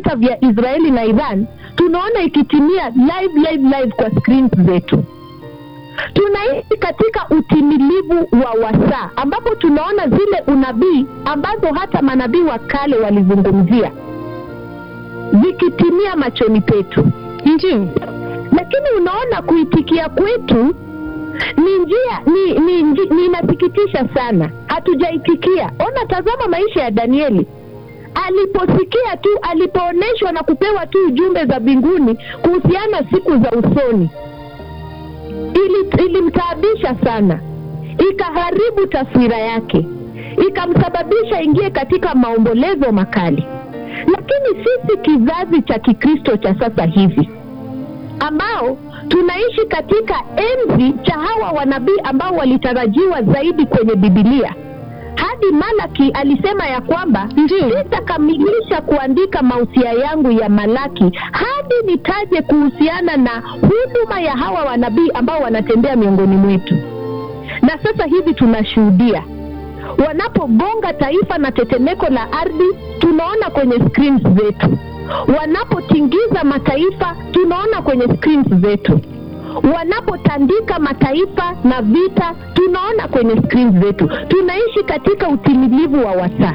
vita vya Israeli na Iran tunaona ikitimia live live live kwa screens zetu. Tunaishi katika utimilivu wa wasaa ambapo tunaona zile unabii ambazo hata manabii wa kale walizungumzia zikitimia machoni petu, Ndio. lakini unaona kuitikia kwetu ni njia ni, ni, ni, ni inasikitisha sana, hatujaitikia. Ona, tazama maisha ya Danieli aliposikia tu, alipoonyeshwa na kupewa tu ujumbe za mbinguni kuhusiana siku za usoni, ili ilimtaabisha sana, ikaharibu taswira yake, ikamsababisha ingie katika maombolezo makali. Lakini sisi kizazi cha Kikristo cha sasa hivi ambao tunaishi katika enzi cha hawa wanabii ambao walitarajiwa zaidi kwenye Bibilia. Hadi Malaki alisema ya kwamba Ndio. sitakamilisha kuandika mausia yangu ya Malaki hadi nitaje kuhusiana na huduma ya hawa wanabii ambao wanatembea miongoni mwetu. Na sasa hivi tunashuhudia wanapogonga taifa na tetemeko la ardhi, tunaona kwenye screens zetu. Wanapotingiza mataifa, tunaona kwenye screens zetu. Wanapotandika mataifa na vita, tunaona kwenye screens zetu. Tunaishi katika utimilivu wa wasaa.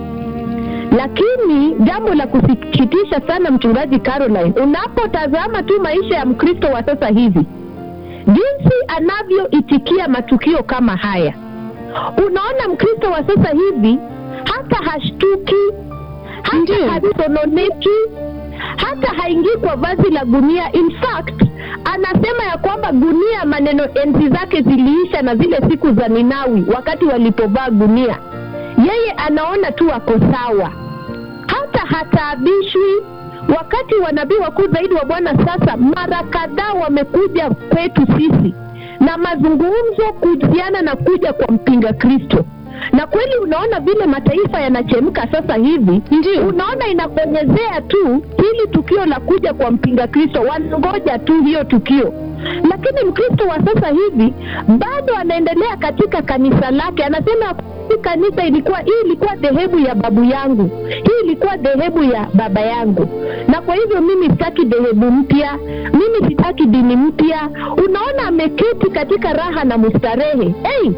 Lakini jambo la kusikitisha sana, mchungaji Caroline, unapotazama tu maisha ya Mkristo wa sasa hivi, jinsi anavyoitikia matukio kama haya, unaona Mkristo wa sasa hivi hata hashtuki, Ndiyo. hata hasononeki, hata haingii kwa vazi la gunia. In fact anasema ya kwamba gunia, maneno enzi zake ziliisha na zile siku za Ninawi wakati walipovaa gunia. Yeye anaona tu ako sawa, hata hataabishwi. Wakati wanabii wakuu zaidi wa Bwana sasa mara kadhaa wamekuja kwetu sisi na mazungumzo kuhusiana na kuja kwa mpinga Kristo, na kweli unaona vile mataifa yanachemka sasa hivi Ndio. unaona inaponyezea tu hili tukio la kuja kwa mpinga Kristo, wanangoja tu hiyo tukio. Lakini Mkristo wa sasa hivi bado anaendelea katika kanisa lake, anasema hii kanisa ilikuwa hii ilikuwa dhehebu ya babu yangu, hii ilikuwa dhehebu ya baba yangu, na kwa hivyo mimi sitaki dhehebu mpya, mimi sitaki dini mpya. Unaona ameketi katika raha na mustarehe. Hey,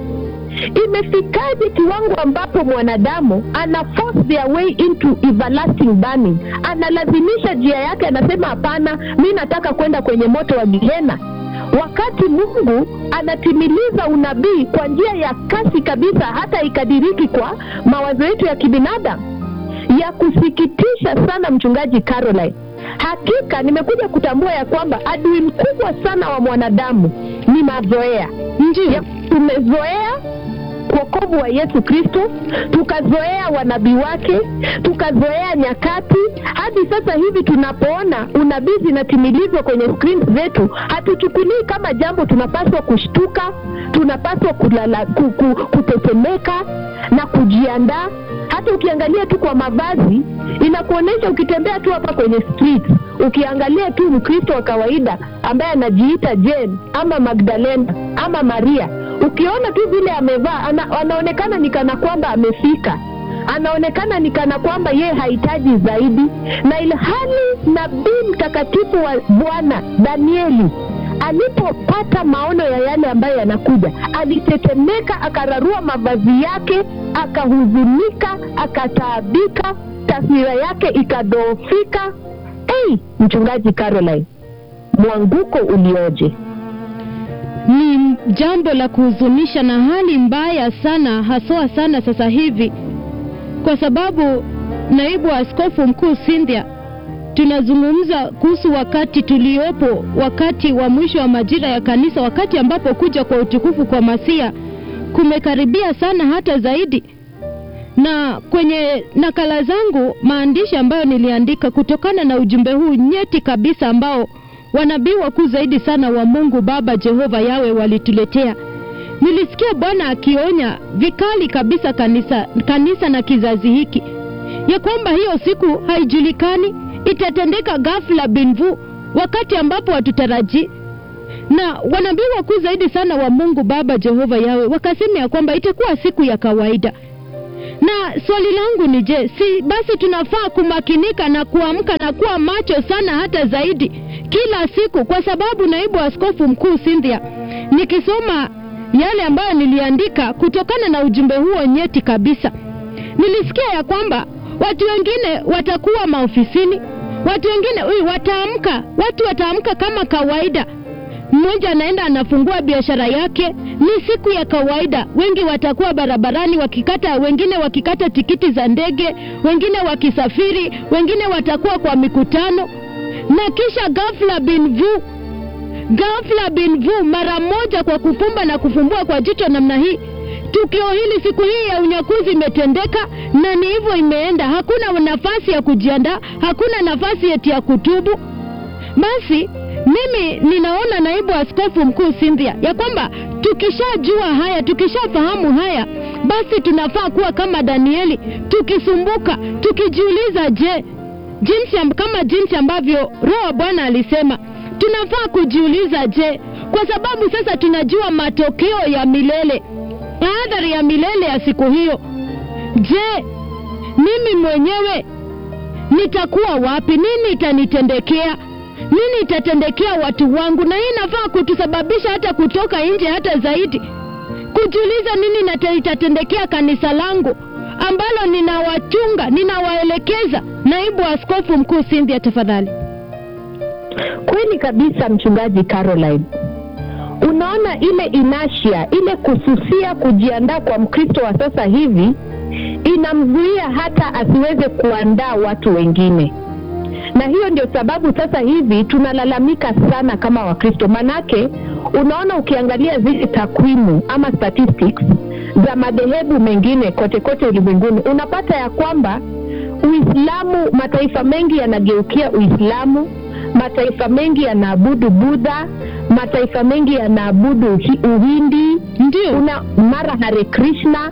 imefikaje kiwango ambapo mwanadamu ana force their way into everlasting burning, analazimisha njia yake, anasema hapana, mi nataka kwenda kwenye moto wa Gehena, wakati Mungu anatimiliza unabii kwa njia ya kasi kabisa, hata ikadiriki kwa mawazo yetu ya kibinadamu. Ya kusikitisha sana, mchungaji Caroline. Hakika nimekuja kutambua ya kwamba adui mkubwa sana wa mwanadamu ni mazoea Ndio. ya tumezoea wokovu wa Yesu Kristo, tukazoea wanabii wake, tukazoea nyakati, hadi sasa hivi tunapoona unabii zinatimilizwa kwenye screen zetu, hatuchukulii kama jambo tunapaswa kushtuka, tunapaswa kulala, ku, ku, kutetemeka na kujiandaa. Hata ukiangalia tu kwa mavazi inakuonyesha, ukitembea tu hapa kwenye street, ukiangalia tu Mkristo wa kawaida ambaye anajiita Jane ama Magdalena ama Maria, ukiona tu vile amevaa ana, anaonekana ni kana kwamba amefika, anaonekana ni kana kwamba yeye hahitaji zaidi, na ilhali nabii mtakatifu wa Bwana Danieli alipopata maono ya yale ambayo yanakuja, alitetemeka, akararua mavazi yake, akahuzunika, akataabika, taswira yake ikadhoofika. Hey, mchungaji Caroline, mwanguko ulioje! Ni jambo la kuhuzunisha na hali mbaya sana, haswa sana sasa hivi, kwa sababu naibu askofu mkuu Cynthia, tunazungumza kuhusu wakati tuliopo, wakati wa mwisho wa majira ya kanisa, wakati ambapo kuja kwa utukufu kwa Masia kumekaribia sana hata zaidi. Na kwenye nakala zangu maandishi ambayo niliandika kutokana na ujumbe huu nyeti kabisa ambao wanabii wakuu zaidi sana wa Mungu Baba Jehova Yawe walituletea, nilisikia Bwana akionya vikali kabisa kanisa, kanisa na kizazi hiki ya kwamba hiyo siku haijulikani, itatendeka ghafla binvu, wakati ambapo hatutarajii. Na wanabii wakuu zaidi sana wa Mungu Baba Jehova Yawe wakasema ya kwamba itakuwa siku ya kawaida, na swali langu ni je, si basi tunafaa kumakinika na kuamka na kuwa macho sana hata zaidi kila siku, kwa sababu naibu askofu mkuu Cynthia, nikisoma yale ambayo niliandika kutokana na ujumbe huo nyeti kabisa, nilisikia ya kwamba watu wengine watakuwa maofisini, watu wengine ui, wataamka, watu wataamka kama kawaida mmoja anaenda anafungua biashara yake, ni siku ya kawaida. Wengi watakuwa barabarani wakikata, wengine wakikata tikiti za ndege, wengine wakisafiri, wengine watakuwa kwa mikutano, na kisha ghafla bin vu, ghafla bin vu, mara moja, kwa kufumba na kufumbua kwa jicho namna hii, tukio hili siku hii ya unyakuzi imetendeka, na ni hivyo imeenda. Hakuna nafasi ya kujiandaa, hakuna nafasi eti ya kutubu. Basi mimi ninaona naibu askofu mkuu Cynthia ya kwamba tukishajua haya, tukishafahamu haya, basi tunafaa kuwa kama Danieli, tukisumbuka, tukijiuliza, je, jinsi amb- kama jinsi ambavyo Roho wa Bwana alisema, tunafaa kujiuliza, je, kwa sababu sasa tunajua matokeo ya milele, athari ya milele ya siku hiyo. Je, mimi mwenyewe nitakuwa wapi? Nini itanitendekea? nini itatendekea watu wangu? Na hii inafaa kutusababisha hata kutoka nje hata zaidi, kujiuliza nini nata- itatendekea kanisa langu ambalo ninawachunga, ninawaelekeza. Naibu askofu mkuu Cynthia, tafadhali. Kweli kabisa, mchungaji Caroline. Unaona ile inashia, ile kususia kujiandaa kwa Mkristo wa sasa hivi inamzuia hata asiweze kuandaa watu wengine, na hiyo ndio sababu sasa hivi tunalalamika sana kama Wakristo. Manake unaona, ukiangalia zile takwimu ama statistics za madhehebu mengine kote kote ulimwenguni, unapata ya kwamba Uislamu, mataifa mengi yanageukia Uislamu, mataifa mengi yanaabudu Budha, mataifa mengi yanaabudu Uhi- Uhindi, Ndio, una mara Hare Krishna.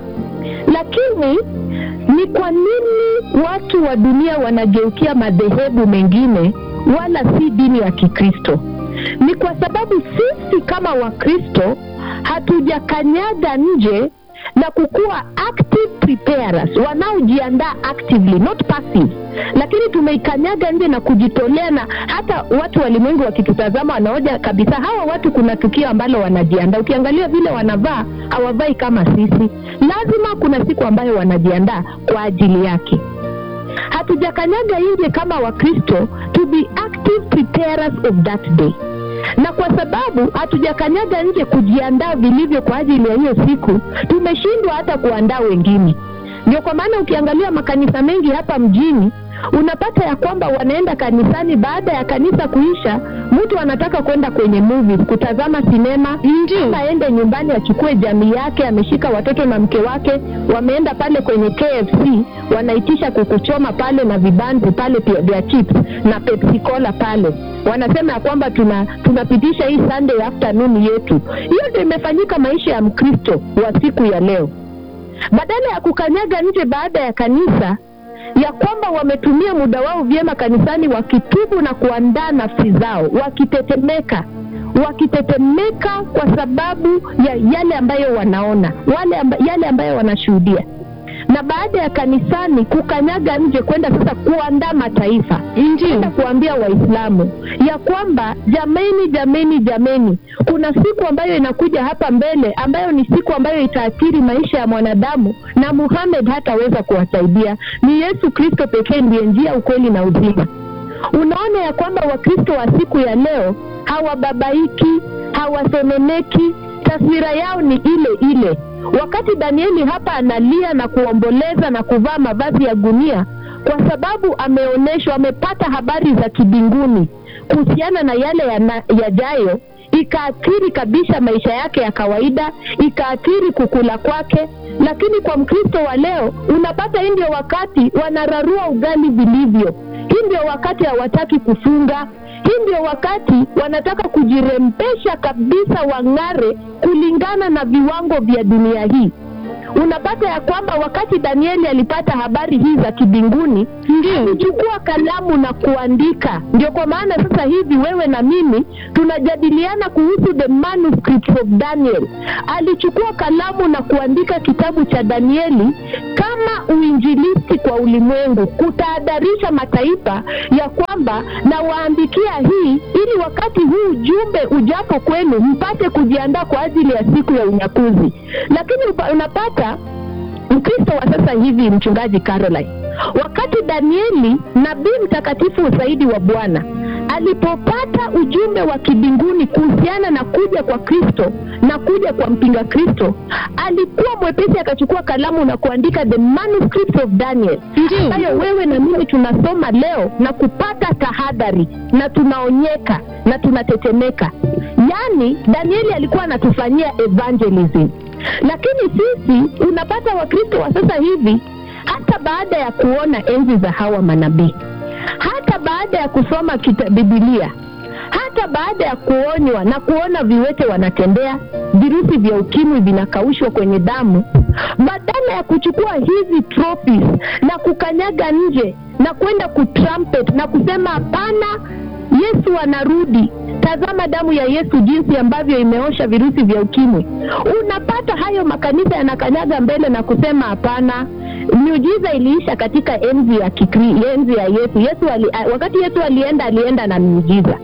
Lakini ni kwa nini watu wa dunia wanageukia madhehebu mengine wala si dini ya Kikristo? Ni kwa sababu sisi kama Wakristo hatujakanyaga nje na kukuwa active preparers, wanaojiandaa actively not passive, lakini tumeikanyaga nje na kujitolea, na hata watu walimwengu wakitutazama wanaoja kabisa, hawa watu kuna tukio ambalo wanajiandaa. Ukiangalia vile wanavaa, hawavai kama sisi. Lazima kuna siku ambayo wanajiandaa kwa ajili yake. Hatujakanyaga nje kama Wakristo to be active preparers of that day na kwa sababu hatujakanyaga nje kujiandaa vilivyo kwa ajili ya hiyo siku, tumeshindwa hata kuandaa wengine. Ndio kwa maana ukiangalia makanisa mengi hapa mjini unapata ya kwamba wanaenda kanisani, baada ya kanisa kuisha, mtu anataka kwenda kwenye movies, kutazama sinema Ndio. ama aende nyumbani achukue jamii yake, ameshika watoto na mke wake, wameenda pale kwenye KFC, wanaitisha kukuchoma pale na vibanzi pale pia vya chips na Pepsi Cola pale, wanasema ya kwamba tuna tunapitisha hii Sunday afternoon yetu. Hiyo ndio imefanyika maisha ya Mkristo wa siku ya leo, badala ya kukanyaga nje baada ya kanisa ya kwamba wametumia muda wao vyema kanisani wakitubu na kuandaa nafsi zao wakitetemeka wakitetemeka kwa sababu ya yale ambayo wanaona wale amba, yale ambayo wanashuhudia na baada ya kanisani kukanyaga nje kwenda sasa kuandaa mataifa ndio, kwenda kuambia waislamu ya kwamba jameni jameni jameni kuna siku ambayo inakuja hapa mbele ambayo ni siku ambayo itaathiri maisha ya mwanadamu na muhamed hataweza kuwasaidia ni yesu kristo pekee ndiye njia ukweli na uzima unaona ya kwamba wakristo wa siku ya leo hawababaiki hawasononeki taswira yao ni ile ile wakati danieli hapa analia na kuomboleza na kuvaa mavazi ya gunia kwa sababu ameonyeshwa amepata habari za kibinguni kuhusiana na yale yana- yajayo ikaathiri kabisa maisha yake ya kawaida ikaathiri kukula kwake lakini kwa mkristo wa leo unapata hii ndio wakati wanararua ugali vilivyo hii ndio wakati hawataki kufunga hii ndio wakati wanataka kujirembesha kabisa wang'are kulingana na viwango vya dunia hii unapata ya kwamba wakati danieli alipata habari hii za kibinguni Ndio. alichukua kalamu na kuandika ndio kwa maana sasa hivi wewe na mimi tunajadiliana kuhusu the manuscripts of daniel alichukua kalamu na kuandika kitabu cha danieli kama uinjilisti kwa ulimwengu kutahadharisha mataifa ya kwamba na waandikia hii ili wakati huu ujumbe ujapo kwenu mpate kujiandaa kwa ajili ya siku ya unyakuzi lakini upa- unapata mkristo wa sasa hivi mchungaji caroline wakati danieli nabii mtakatifu zaidi wa bwana alipopata ujumbe wa kibinguni kuhusiana na kuja kwa kristo na kuja kwa mpinga kristo alikuwa mwepesi akachukua kalamu na kuandika the manuscript of daniel Ndio. ambayo wewe na mimi tunasoma leo na kupata tahadhari na tunaonyeka na tunatetemeka yaani danieli alikuwa anatufanyia evangelism lakini sisi unapata wakristo wa sasa hivi hata baada ya kuona enzi za hawa manabii hata baada ya kusoma kita bibilia hata baada ya kuonywa na kuona viwete wanatembea virusi vya ukimwi vinakaushwa kwenye damu badala ya kuchukua hizi trophies na kukanyaga nje na kwenda kutrumpet na kusema hapana yesu anarudi tazama damu ya yesu jinsi ambavyo imeosha virusi vya ukimwi unapata hayo makanisa yanakanyaga mbele na kusema hapana miujiza iliisha katika enzi ya kikri, enzi ya yesu yesu ali, wakati yesu alienda alienda na miujiza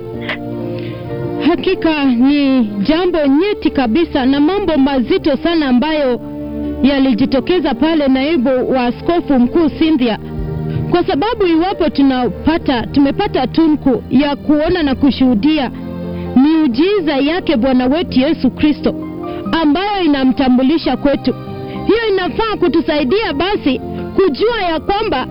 Hakika ni jambo nyeti kabisa na mambo mazito sana ambayo yalijitokeza pale naibu wa askofu mkuu Cynthia, kwa sababu iwapo tunapata tumepata tunku ya kuona na kushuhudia miujiza yake Bwana wetu Yesu Kristo ambayo inamtambulisha kwetu, hiyo inafaa kutusaidia basi kujua ya kwamba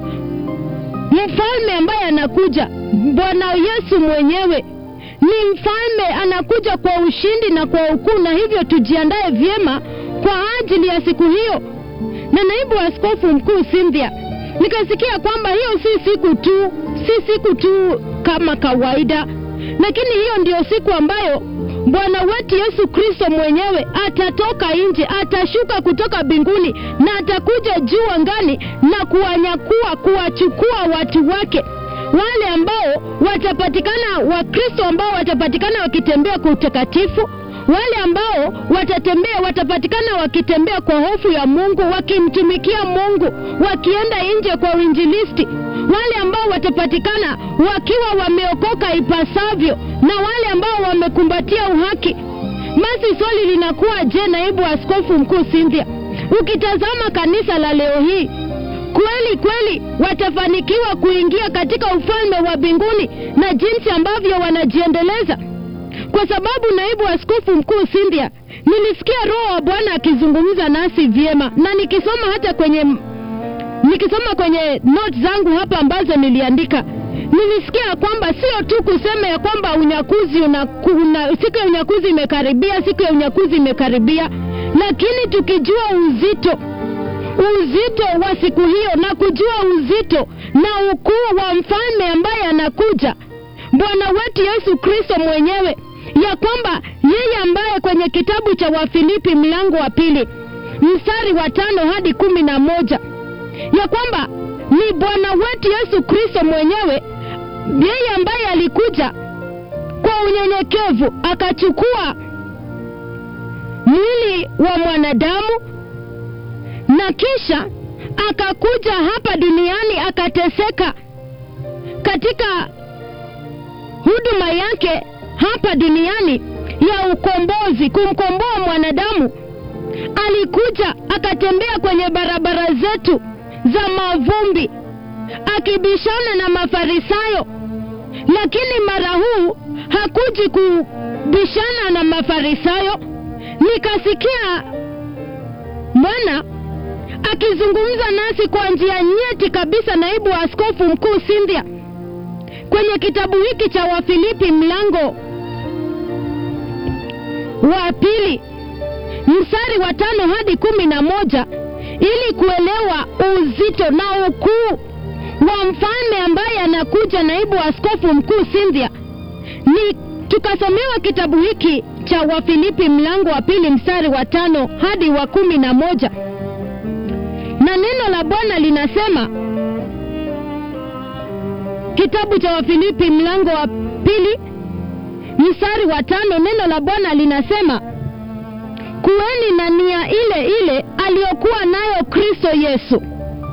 mfalme ambaye anakuja Bwana Yesu mwenyewe ni mfalme anakuja kwa ushindi na kwa ukuu, na hivyo tujiandae vyema kwa ajili ya siku hiyo. Na naibu askofu mkuu Cynthia, nikasikia kwamba hiyo si siku tu, si siku tu kama kawaida, lakini hiyo ndio siku ambayo Bwana wetu Yesu Kristo mwenyewe atatoka nje, atashuka kutoka mbinguni na atakuja juu angani na kuwanyakua, kuwachukua watu wake wale ambao watapatikana Wakristo ambao watapatikana wakitembea kwa utakatifu, wale ambao watatembea watapatikana wakitembea kwa hofu ya Mungu, wakimtumikia Mungu, wakienda nje kwa uinjilisti, wale ambao watapatikana wakiwa wameokoka ipasavyo, na wale ambao wamekumbatia uhaki. Basi swali linakuwa je, naibu askofu mkuu Cynthia, ukitazama kanisa la leo hii kweli kweli watafanikiwa kuingia katika ufalme wa mbinguni na jinsi ambavyo wanajiendeleza kwa sababu naibu askofu mkuu Cynthia, nilisikia roho wa Bwana akizungumza nasi vyema, na nikisoma hata kwenye nikisoma kwenye notes zangu hapa ambazo niliandika, nilisikia kwamba sio tu kusema ya kwamba unyakuzi una, una, siku ya unyakuzi imekaribia, siku ya unyakuzi imekaribia, lakini tukijua uzito uzito wa siku hiyo na kujua uzito na ukuu wa mfalme ambaye anakuja bwana wetu yesu kristo mwenyewe ya kwamba yeye ambaye kwenye kitabu cha wafilipi mlango wa pili mstari wa tano hadi kumi na moja ya kwamba ni bwana wetu yesu kristo mwenyewe yeye ambaye alikuja kwa unyenyekevu akachukua mwili wa mwanadamu na kisha akakuja hapa duniani akateseka katika huduma yake hapa duniani ya ukombozi kumkomboa mwanadamu alikuja akatembea kwenye barabara zetu za mavumbi akibishana na mafarisayo lakini mara huu hakuji kubishana na mafarisayo nikasikia bwana akizungumza nasi kwa njia nyeti kabisa naibu wa askofu mkuu Cynthia kwenye kitabu hiki cha Wafilipi mlango wa pili mstari wa tano hadi kumi na moja ili kuelewa uzito na ukuu wa mfalme ambaye anakuja naibu wa askofu mkuu Cynthia ni tukasomewa kitabu hiki cha Wafilipi mlango wa pili mstari wa tano hadi wa kumi na moja na neno la bwana linasema kitabu cha wafilipi mlango wa pili mstari wa tano neno la bwana linasema kuweni na nia ile ile aliyokuwa nayo kristo yesu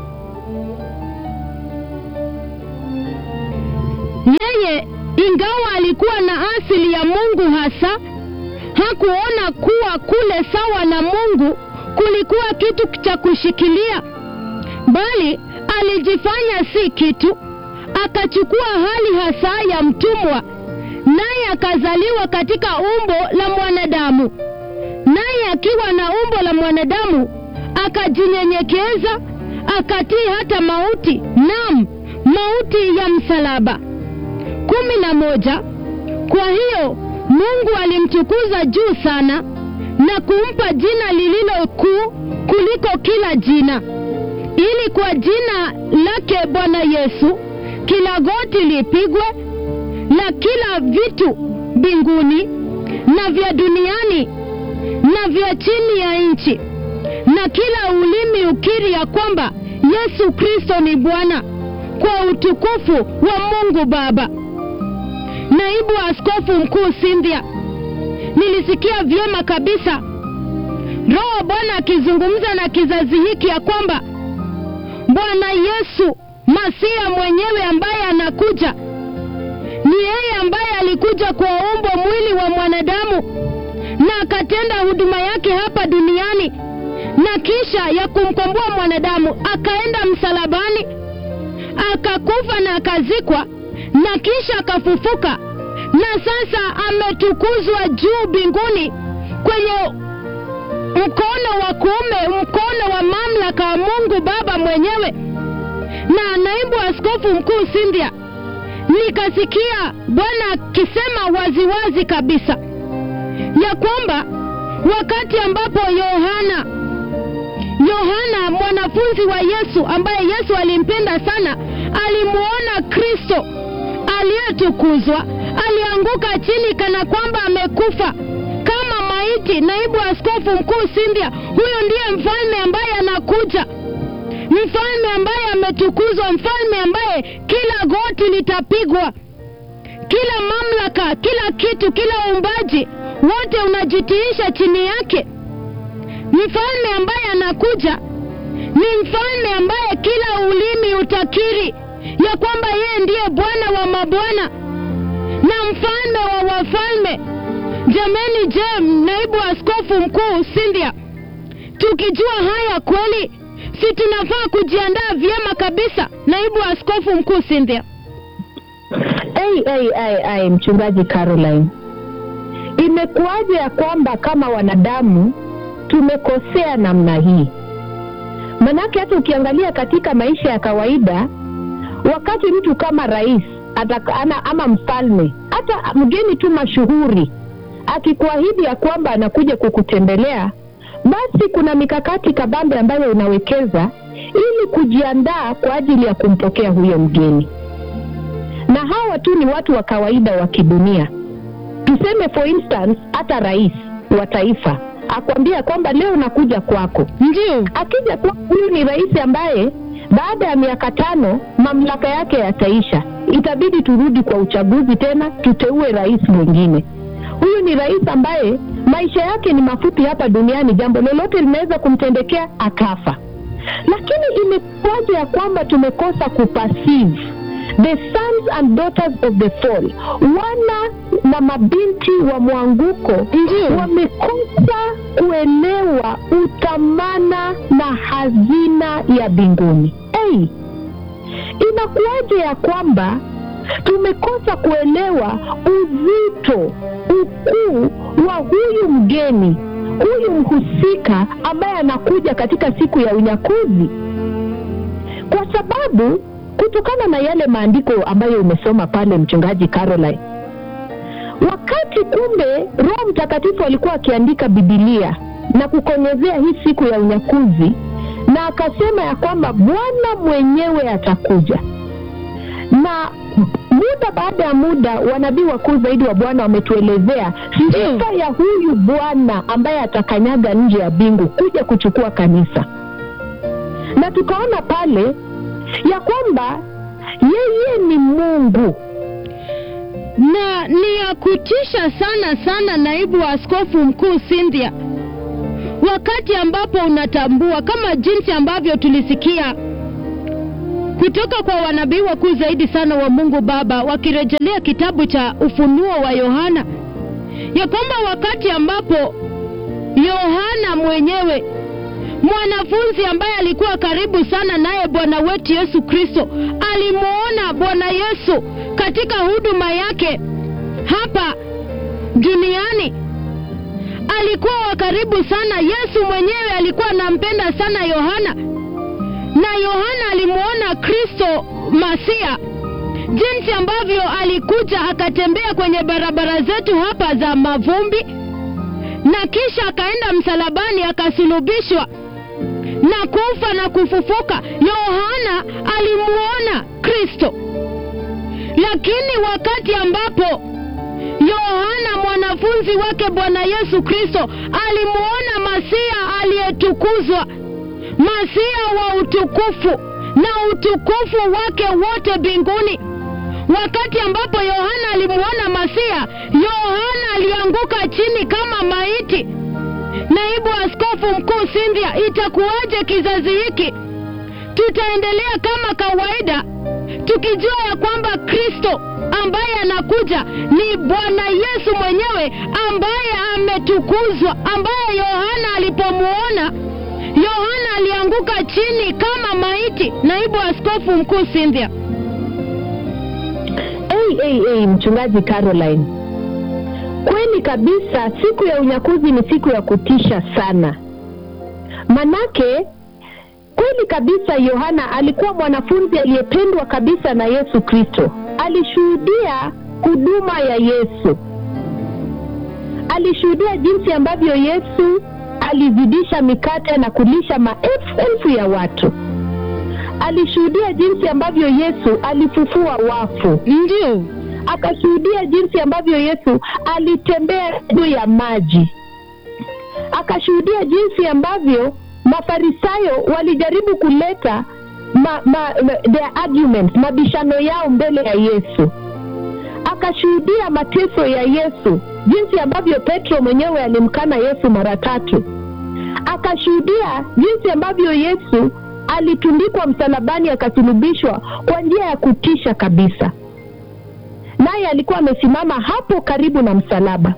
yeye ingawa alikuwa na asili ya mungu hasa hakuona kuwa kule sawa na mungu kulikuwa kitu cha kushikilia bali alijifanya si kitu akachukua hali hasa ya mtumwa naye akazaliwa katika umbo la mwanadamu naye akiwa na umbo la mwanadamu akajinyenyekeza akatii hata mauti nam mauti ya msalaba kumi na moja kwa hiyo mungu alimtukuza juu sana na kumpa jina lililo kuu kuliko kila jina ili kwa jina lake bwana yesu kila goti lipigwe na kila vitu mbinguni na vya duniani na vya chini ya nchi na kila ulimi ukiri ya kwamba yesu kristo ni bwana kwa utukufu wa mungu baba naibu askofu mkuu Cynthia, nilisikia vyema kabisa Roho Bwana akizungumza na kizazi hiki ya kwamba Bwana Yesu Masia mwenyewe ambaye anakuja ni yeye ambaye alikuja kwa umbo mwili wa mwanadamu na akatenda huduma yake hapa duniani, na kisha ya kumkomboa mwanadamu akaenda msalabani akakufa na akazikwa na kisha akafufuka na sasa ametukuzwa juu mbinguni kwenye mkono wa kuume mkono wa mamlaka wa mungu baba mwenyewe na naibu askofu mkuu Cynthia, nikasikia bwana akisema waziwazi kabisa ya kwamba wakati ambapo yohana yohana mwanafunzi wa yesu ambaye yesu alimpenda sana alimuona kristo aliyetukuzwa alianguka chini kana kwamba amekufa kama maiti naibu askofu mkuu Cynthia, huyo ndiye mfalme ambaye anakuja mfalme ambaye ametukuzwa mfalme ambaye kila goti litapigwa kila mamlaka kila kitu kila uumbaji wote unajitiisha chini yake mfalme ambaye anakuja ni mfalme ambaye kila ulimi utakiri ya kwamba yeye ndiye bwana wa mabwana na mfalme wa wafalme jameni je naibu askofu mkuu Cynthia, tukijua haya kweli si tunafaa kujiandaa vyema kabisa naibu askofu mkuu Cynthia? Ai, ai, ai, ai, mchungaji Caroline, imekuwaje ya kwamba kama wanadamu tumekosea namna hii? Manake hata ukiangalia katika maisha ya kawaida, wakati mtu kama rais ataka, ana, ama mfalme hata mgeni tu mashuhuri akikuahidi ya kwamba anakuja kukutembelea, basi kuna mikakati kabambe ambayo unawekeza ili kujiandaa kwa ajili ya kumpokea huyo mgeni na hawa tu ni watu wa kawaida wa kidunia. Tuseme for instance, hata rais wa taifa akwambia kwamba leo nakuja kwako. Ndio, Akija kwa huyu ni rais ambaye baada ya miaka tano mamlaka yake yataisha, itabidi turudi kwa uchaguzi tena, tuteue rais mwingine. Huyu ni rais ambaye maisha yake ni mafupi hapa duniani, jambo lolote linaweza kumtendekea akafa. Lakini imekuwaje ya kwamba tumekosa kuperceive the sons and daughters of the fall, wana na mabinti wa mwanguko Ndio. wamekosa kuelewa utamana na hazina ya mbinguni. Hey, inakuwaje ya kwamba tumekosa kuelewa uzito, ukuu wa huyu mgeni, huyu mhusika ambaye anakuja katika siku ya unyakuzi, kwa sababu kutokana na yale maandiko ambayo umesoma pale, mchungaji Caroline, wakati kumbe Roho Mtakatifu alikuwa akiandika Bibilia na kukonyezea hii siku ya unyakuzi, na akasema ya kwamba Bwana mwenyewe atakuja na muda baada ya muda wanabii wakuu zaidi wa Bwana wametuelezea sifa ya huyu Bwana ambaye atakanyaga nje ya bingu kuja kuchukua kanisa. Na na tukaona pale ya kwamba yeye ni mungu na ni ya kutisha sana sana, naibu wa askofu mkuu Cynthia, wakati ambapo unatambua kama jinsi ambavyo tulisikia kutoka kwa wanabii wakuu zaidi sana wa Mungu Baba wakirejelea kitabu cha Ufunuo wa Yohana ya kwamba wakati ambapo Yohana mwenyewe mwanafunzi ambaye alikuwa karibu sana naye Bwana wetu Yesu Kristo alimuona Bwana Yesu katika huduma yake hapa duniani. Alikuwa wa karibu sana. Yesu mwenyewe alikuwa anampenda sana Yohana, na Yohana alimuona Kristo Masia, jinsi ambavyo alikuja akatembea kwenye barabara zetu hapa za mavumbi, na kisha akaenda msalabani akasulubishwa na kufa na kufufuka. Yohana alimuona Kristo, lakini wakati ambapo Yohana mwanafunzi wake Bwana Yesu Kristo alimuona Masia aliyetukuzwa, Masia wa utukufu na utukufu wake wote mbinguni. Wakati ambapo Yohana alimuona Masia, Yohana alianguka chini kama maiti. Naibu askofu mkuu Cynthia, itakuwaje kizazi hiki? Tutaendelea kama kawaida tukijua ya kwamba Kristo ambaye anakuja ni Bwana Yesu mwenyewe ambaye ametukuzwa, ambaye Yohana alipomuona Yohana alianguka chini kama maiti. Naibu askofu mkuu Cynthia. hey, hey, hey, mchungaji Caroline, kweli kabisa, siku ya unyakuzi ni siku ya kutisha sana. Manake kweli kabisa, Yohana alikuwa mwanafunzi aliyependwa kabisa na Yesu Kristo. Alishuhudia huduma ya Yesu, alishuhudia jinsi ambavyo Yesu alizidisha mikate na kulisha maelfu elfu ya watu. Alishuhudia jinsi ambavyo Yesu alifufua wafu Ndio, akashuhudia jinsi ambavyo Yesu alitembea juu ya maji, akashuhudia jinsi ambavyo Mafarisayo walijaribu kuleta ma, ma, ma, their arguments, mabishano yao mbele ya Yesu. Akashuhudia mateso ya Yesu, jinsi ambavyo Petro mwenyewe alimkana Yesu mara tatu. Akashuhudia jinsi ambavyo Yesu alitundikwa msalabani, akasulubishwa kwa njia ya kutisha kabisa naye alikuwa amesimama hapo karibu na msalaba.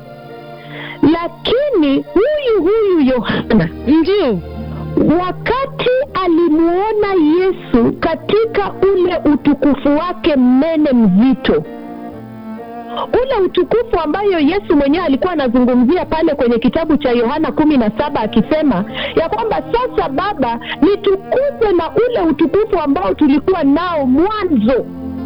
Lakini huyu huyu Yohana ndio, wakati alimuona Yesu katika ule utukufu wake mnene mzito, ule utukufu ambayo Yesu mwenyewe alikuwa anazungumzia pale kwenye kitabu cha Yohana kumi na saba akisema ya kwamba sasa Baba, nitukuze na ule utukufu ambao tulikuwa nao mwanzo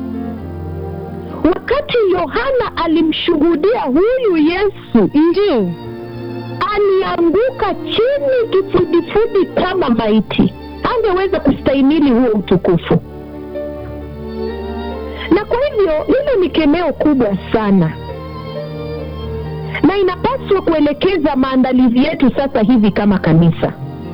wakati Yohana alimshuhudia huyu Yesu, ndio, alianguka chini kifudifudi kama maiti, angeweza kustahimili huo utukufu. Na kwa hivyo hilo ni kemeo kubwa sana, na inapaswa kuelekeza maandalizi yetu sasa hivi kama kanisa,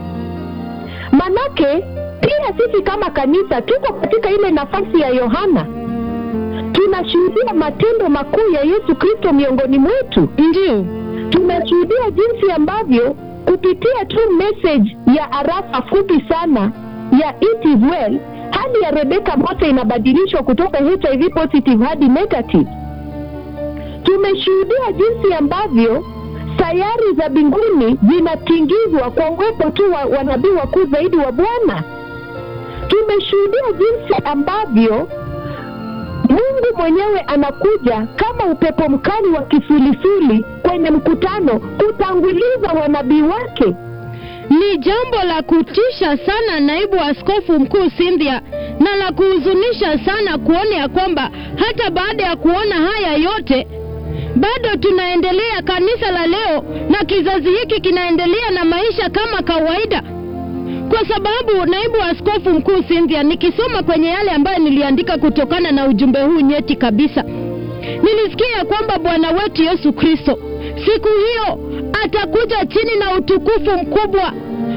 manake pia sisi kama kanisa tuko katika ile nafasi ya Yohana tunashuhudia matendo makuu ya Yesu Kristo miongoni mwetu. ndio, Tunashuhudia jinsi ambavyo kupitia tu message ya arafa fupi sana ya it is well, hali ya Rebeka Mose inabadilishwa kutoka HIV positive hadi negative. Tumeshuhudia jinsi ambavyo sayari za mbinguni zinatingizwa kwa uwepo tu wa wanabii wakuu zaidi wa Bwana. Tumeshuhudia jinsi ambavyo Mungu mwenyewe anakuja kama upepo mkali wa kisulisuli kwenye mkutano kutanguliza wanabii wake. ni jambo la kutisha sana, naibu askofu mkuu Cynthia, na la kuhuzunisha sana kuona ya kwamba hata baada ya kuona haya yote bado tunaendelea, kanisa la leo na kizazi hiki kinaendelea na maisha kama kawaida, kwa sababu naibu askofu mkuu Cynthia, nikisoma kwenye yale ambayo niliandika kutokana na ujumbe huu nyeti kabisa, nilisikia ya kwamba Bwana wetu Yesu Kristo siku hiyo atakuja chini na utukufu mkubwa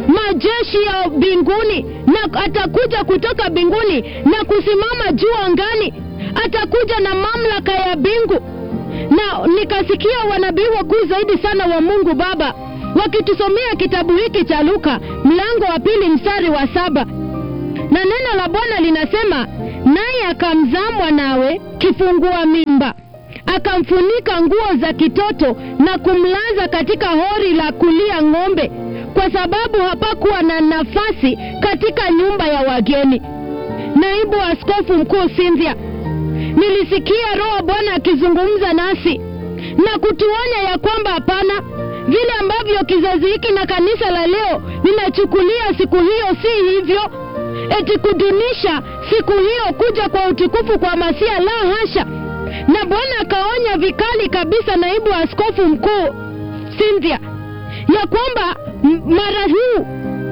majeshi ya mbinguni na atakuja kutoka mbinguni na kusimama juu angani atakuja na mamlaka ya mbingu na nikasikia wanabii wakuu zaidi sana wa mungu baba wakitusomea kitabu hiki cha luka mlango wa pili mstari wa saba na neno la bwana linasema naye akamzaa mwanawe kifungua mimba akamfunika nguo za kitoto na kumlaza katika hori la kulia ng'ombe kwa sababu hapakuwa na nafasi katika nyumba ya wageni naibu askofu mkuu Cynthia, nilisikia roho Bwana akizungumza nasi na kutuonya ya kwamba hapana, vile ambavyo kizazi hiki na kanisa la leo linachukulia siku hiyo si hivyo, eti kudunisha siku hiyo kuja kwa utukufu kwa Masia, la hasha. Na Bwana akaonya vikali kabisa naibu askofu mkuu Cynthia ya kwamba m- mara huu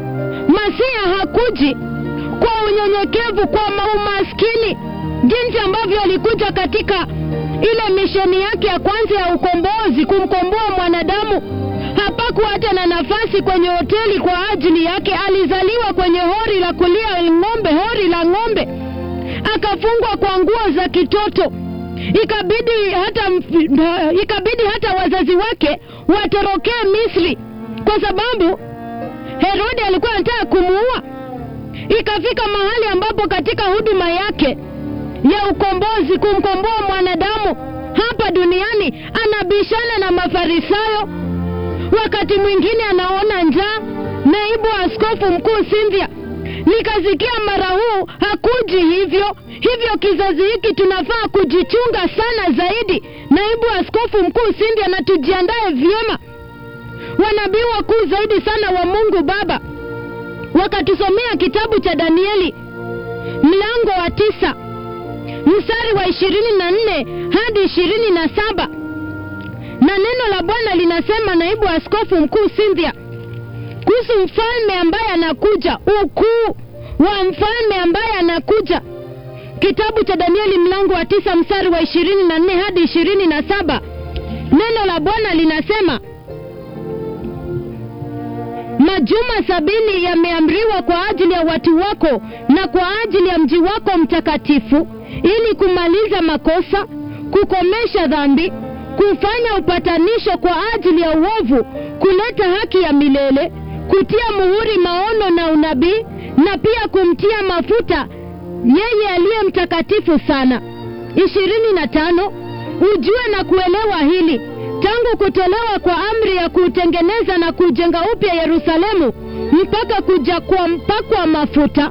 Masia hakuji kwa unyenyekevu, kwa umaskini, jinsi ambavyo alikuja katika ile misheni yake ya kwanza ya ukombozi, kumkomboa mwanadamu. Hapakuwa hata na nafasi kwenye hoteli kwa ajili yake. Alizaliwa kwenye hori la kulia ng'ombe, hori la ng'ombe, akafungwa kwa nguo za kitoto. Ikabidi hata, ikabidi hata wazazi wake watorokee Misri kwa sababu Herode alikuwa anataka kumuua. Ikafika mahali ambapo katika huduma yake ya ukombozi, kumkomboa mwanadamu hapa duniani, anabishana na Mafarisayo. Wakati mwingine anaona njaa. Naibu askofu mkuu Cynthia, nikasikia mara huu hakuji hivyo hivyo. Kizazi hiki tunafaa kujichunga sana zaidi, naibu askofu mkuu Cynthia, na tujiandae vyema wanabii wakuu zaidi sana wa Mungu Baba wakatusomea kitabu cha Danieli mlango wa tisa mstari wa ishirini na nne hadi ishirini na saba na neno la Bwana linasema, naibu askofu mkuu Cynthia, kuhusu mfalme ambaye anakuja, ukuu wa mfalme ambaye anakuja. Kitabu cha Danieli mlango wa tisa mstari wa ishirini na nne hadi ishirini na saba neno la Bwana linasema Majuma sabini yameamriwa kwa ajili ya watu wako na kwa ajili ya mji wako mtakatifu, ili kumaliza makosa, kukomesha dhambi, kufanya upatanisho kwa ajili ya uovu, kuleta haki ya milele, kutia muhuri maono na unabii, na pia kumtia mafuta yeye aliye mtakatifu sana. ishirini na tano. Ujue na kuelewa hili tangu kutolewa kwa amri ya kuutengeneza na kujenga upya Yerusalemu mpaka kuja kwa mpakwa mafuta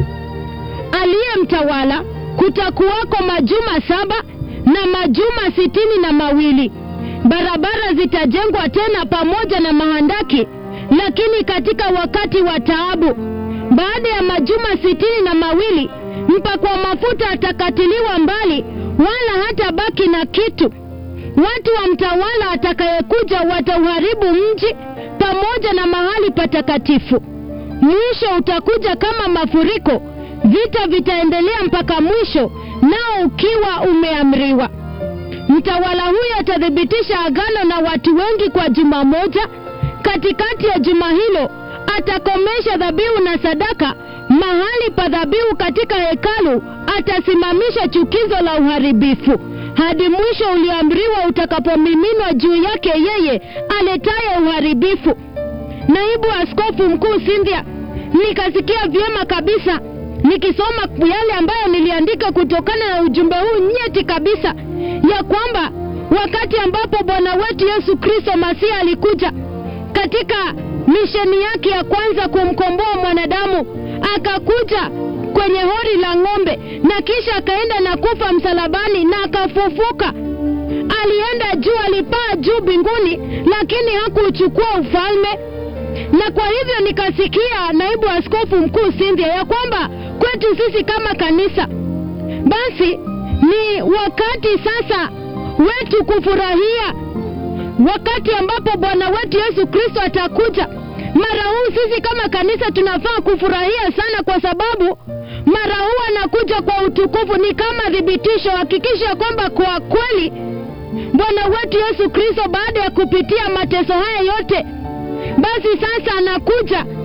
aliye mtawala, kutakuwako majuma saba na majuma sitini na mawili. Barabara zitajengwa tena pamoja na mahandaki, lakini katika wakati wa taabu. Baada ya majuma sitini na mawili, mpakwa mafuta atakatiliwa mbali, wala hata baki na kitu. Watu wa mtawala atakayekuja watauharibu mji pamoja na mahali patakatifu. Mwisho utakuja kama mafuriko, vita vitaendelea mpaka mwisho, nao ukiwa umeamriwa. Mtawala huyo atathibitisha agano na watu wengi kwa juma moja. Katikati ya juma hilo atakomesha dhabihu na sadaka. Mahali pa dhabihu katika hekalu atasimamisha chukizo la uharibifu hadi mwisho ulioamriwa utakapomiminwa juu yake yeye aletaye uharibifu. Naibu askofu mkuu Cynthia, nikasikia vyema kabisa nikisoma yale ambayo niliandika kutokana na ujumbe huu nyeti kabisa, ya kwamba wakati ambapo Bwana wetu Yesu Kristo Masihi alikuja katika misheni yake ya kwanza kumkomboa mwanadamu, akakuja kwenye hori la ng'ombe na kisha akaenda na kufa msalabani na akafufuka. Alienda juu, alipaa juu mbinguni, lakini hakuuchukua ufalme. Na kwa hivyo nikasikia naibu askofu mkuu Cynthia ya kwamba kwetu sisi kama kanisa, basi ni wakati sasa wetu kufurahia wakati ambapo Bwana wetu Yesu Kristo atakuja. Mara huu sisi kama kanisa tunafaa kufurahia sana, kwa sababu mara huu anakuja kwa utukufu. Ni kama thibitisho, hakikisha kwamba kwa kweli Bwana wetu Yesu Kristo baada ya kupitia mateso haya yote, basi sasa anakuja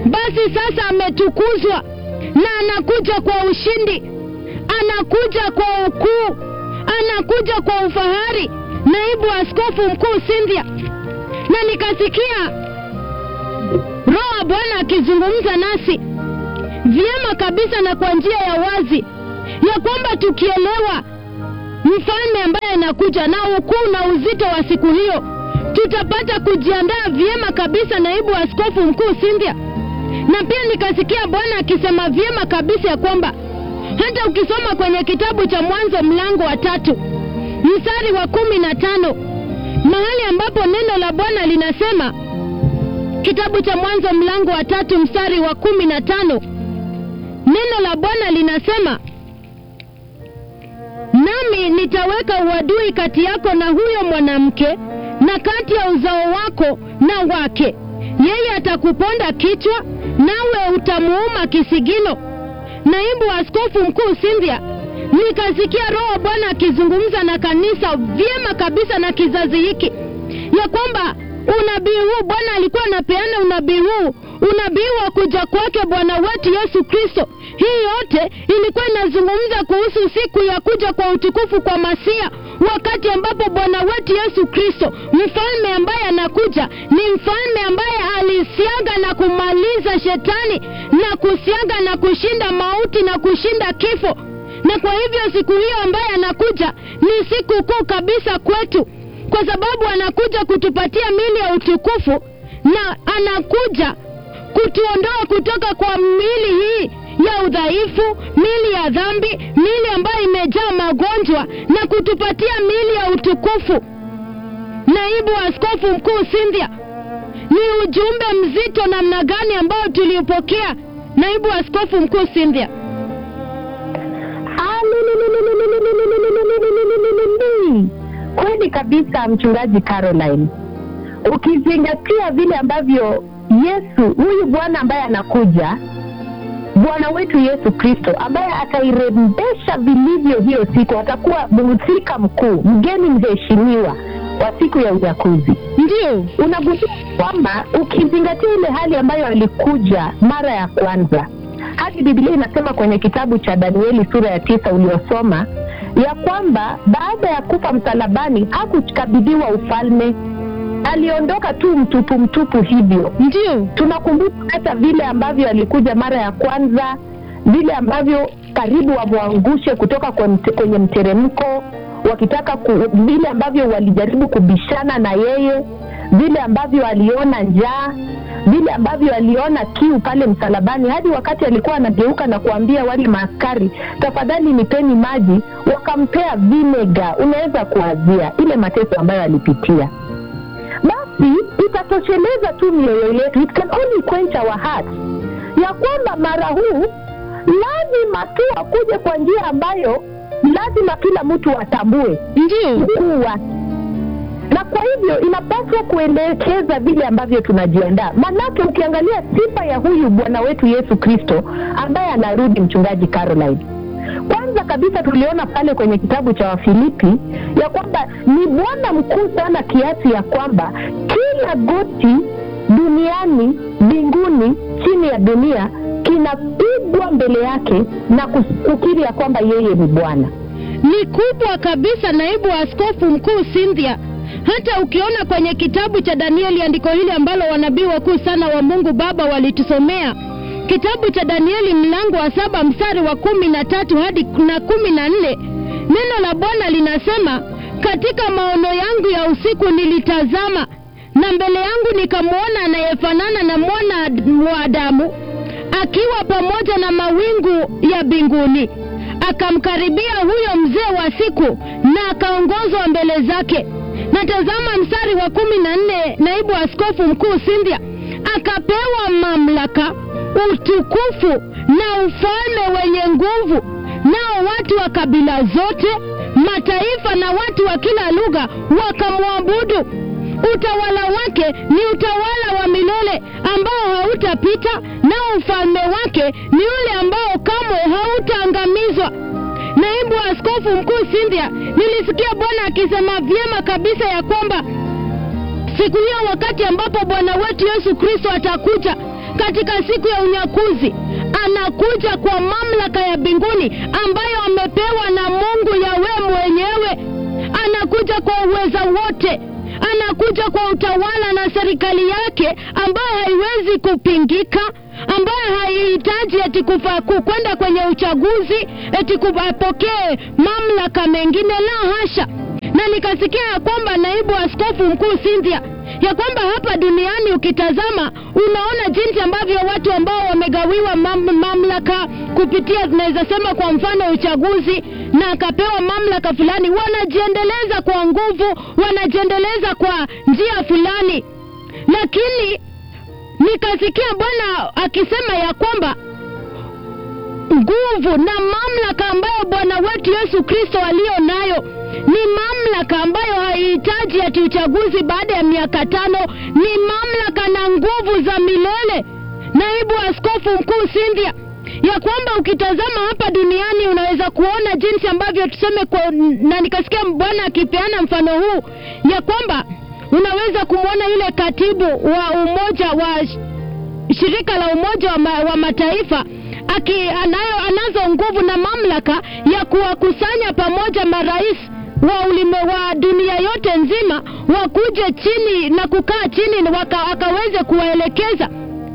basi sasa ametukuzwa na anakuja kwa ushindi, anakuja kwa ukuu, anakuja kwa ufahari, naibu askofu mkuu Cynthia. Na nikasikia Roho wa Bwana akizungumza nasi vyema kabisa na kwa njia ya wazi ya kwamba tukielewa mfalme ambaye anakuja na ukuu na uzito wa siku hiyo, tutapata kujiandaa vyema kabisa, naibu askofu mkuu Cynthia. Na pia nikasikia Bwana akisema vyema kabisa ya kwamba hata ukisoma kwenye kitabu cha Mwanzo mlango wa tatu mstari wa kumi na tano mahali ambapo neno la Bwana linasema, kitabu cha Mwanzo mlango wa tatu mstari wa kumi na tano neno la Bwana linasema nami nitaweka uadui kati yako na huyo mwanamke na kati ya uzao wako na wake, yeye atakuponda kichwa, nawe utamuuma kisigino. Naibu askofu mkuu Cynthia, nikasikia Roho Bwana akizungumza na kanisa vyema kabisa na kizazi hiki ya kwamba unabii huu Bwana alikuwa anapeana unabii huu, unabii wa kuja kwake Bwana wetu Yesu Kristo. Hii yote ilikuwa inazungumza kuhusu siku ya kuja kwa utukufu kwa Masia, wakati ambapo Bwana wetu Yesu Kristo, mfalme ambaye anakuja, ni mfalme ambaye alisiaga na kumaliza shetani na kusiaga na kushinda mauti na kushinda kifo. Na kwa hivyo siku hiyo ambaye anakuja ni siku kuu kabisa kwetu kwa sababu anakuja kutupatia mili ya utukufu na anakuja kutuondoa kutoka kwa mili hii ya udhaifu, mili ya dhambi, mili ambayo imejaa magonjwa na kutupatia mili ya utukufu. Naibu Askofu Mkuu Cynthia, ni ujumbe mzito namna gani ambao tuliupokea, Naibu Askofu Mkuu Cynthia? Kweli kabisa, mchungaji Caroline, ukizingatia vile ambavyo Yesu huyu Bwana ambaye anakuja, Bwana wetu Yesu Kristo ambaye atairembesha vilivyo hiyo siku, atakuwa mhusika mkuu, mgeni mheshimiwa wa siku ya unyakuzi. Ndio, Unagundua kwamba ukizingatia ile hali ambayo alikuja mara ya kwanza, hadi Biblia inasema kwenye kitabu cha Danieli sura ya tisa uliosoma ya kwamba baada ya kufa msalabani hakukabidhiwa ufalme, aliondoka tu mtupu mtupu hivyo. ndio, Tunakumbuka hata vile ambavyo alikuja mara ya kwanza, vile ambavyo karibu wamwangushe kutoka kwa mte, kwenye mteremko wakitaka ku, vile ambavyo walijaribu kubishana na yeye, vile ambavyo aliona njaa, vile ambavyo aliona kiu pale msalabani, hadi wakati alikuwa anageuka na kuambia wale maaskari, tafadhali nipeni maji, wakampea vinega. Unaweza kuazia ile mateso ambayo alipitia basi itatosheleza tu mioyo yetu, it can only quench our hearts, ya kwamba mara huu lazima tu akuje kwa njia ambayo lazima kila mtu atambue ndio, ukuu wake, na kwa hivyo inapaswa kuelekeza vile ambavyo tunajiandaa. Manake ukiangalia sifa ya huyu Bwana wetu Yesu Kristo ambaye anarudi, mchungaji Caroline, kwanza kabisa tuliona pale kwenye kitabu cha Wafilipi ya kwamba ni Bwana mkuu sana kiasi ya kwamba kila goti duniani, mbinguni, chini ya dunia kinapigwa mbele yake na kus- kukiri ya kwamba yeye ni Bwana. ni kubwa kabisa, naibu askofu mkuu Cynthia. Hata ukiona kwenye kitabu cha Danieli, andiko hili ambalo wanabii wakuu sana wa Mungu Baba walitusomea, kitabu cha Danieli mlango wa saba mstari wa kumi na tatu hadi na kumi na nne neno la Bwana linasema, katika maono yangu ya usiku nilitazama, na mbele yangu nikamwona anayefanana na mwana wa Adamu akiwa pamoja na mawingu ya mbinguni akamkaribia huyo mzee wa siku na akaongozwa mbele zake. Na tazama mstari wa kumi na nne naibu askofu mkuu Cynthia akapewa mamlaka, utukufu na ufalme wenye nguvu, nao watu wa kabila zote, mataifa na watu wa kila lugha wakamwabudu. Utawala wake ni utawala wa milele ambao hautapita, nao ufalme wake ni ule ambao kamwe hautaangamizwa. Naibu askofu mkuu Cynthia, nilisikia Bwana akisema vyema kabisa ya kwamba siku hiyo wakati ambapo Bwana wetu Yesu Kristo atakuja, katika siku ya unyakuzi anakuja kwa mamlaka ya mbinguni ambayo amepewa na Mungu Yawe mwenyewe. Anakuja kwa uweza wote, anakuja kwa utawala na serikali yake ambayo haiwezi kupingika, ambayo haihitaji eti kufa- ku- kwenda kwenye uchaguzi eti kupokee mamlaka mengine, la hasha. Na nikasikia ya kwamba naibu askofu mkuu Cynthia ya kwamba hapa duniani ukitazama unaona jinsi ambavyo watu ambao wamegawiwa mam, mamlaka kupitia tunaweza sema kwa mfano uchaguzi na akapewa mamlaka fulani wanajiendeleza kwa nguvu wanajiendeleza kwa njia fulani lakini nikasikia bwana akisema ya kwamba nguvu na mamlaka ambayo bwana wetu yesu kristo aliyo nayo ni mamlaka ambayo haihitaji ati uchaguzi baada ya miaka tano ni mamlaka na nguvu za milele naibu askofu mkuu Cynthia ya kwamba ukitazama hapa duniani unaweza kuona jinsi ambavyo tuseme kwa, na nikasikia bwana akipeana mfano huu ya kwamba unaweza kumwona yule katibu wa umoja wa sh- shirika la umoja wa, ma, wa mataifa aki anayo anazo nguvu na mamlaka ya kuwakusanya pamoja marais wa ulime wa dunia yote nzima wakuje chini na kukaa chini na waka, wakaweze kuwaelekeza